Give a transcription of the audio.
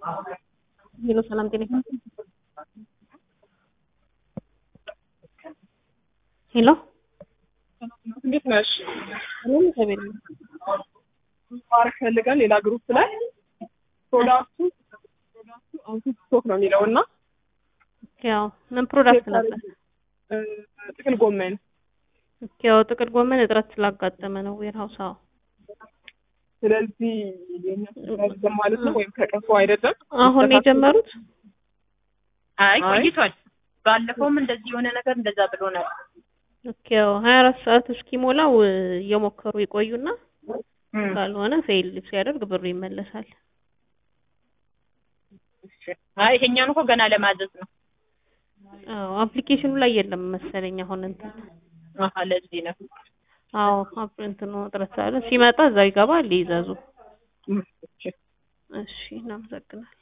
ሄሎ ሰላም ጤና ይስጥልኝ። ሄሎ እንዴት ነሽ? ምንም እግዚአብሔር ይመስገን። ማረግ ፈልገን ሌላ ግሩፕ ላይ ፕሮዳክቱ ፕሮዳክቱ አውቶ ስቶክ ነው የሚለው እና ያው ምን ፕሮዳክት ነበር? እ፣ ጥቅል ጎመን ያው ጥቅል ጎመን እጥረት ስላጋጠመ ነው ዌርሃውስ። አዎ ስለዚህ የኛ ተዘጋጅተን ማለት ነው ወይም ተቀፎ አይደለም አሁን ነው የጀመሩት። አይ አይ። ቆይቷል። ባለፈውም እንደዚህ የሆነ ነገር እንደዛ ብሎ ነበር። ኦኬ ያው 24 ሰዓት እስኪሞላው እ፣ እየሞከሩ ይቆዩና ካልሆነ ፌል ሲያደርግ ብሩ ይመለሳል። አይ ይሄኛውን እኮ ገና ለማዘዝ ነው። አዎ አፕሊኬሽኑ ላይ የለም መሰለኝ አሁን እንትን አሀ ለዚህ ነው። አዎ አፕ እንትኑ እጥረት ስላለ ሲመጣ እዛው ይገባል ይዘዙ። እም፣ እሺ። እሺ እናመሰግናለን።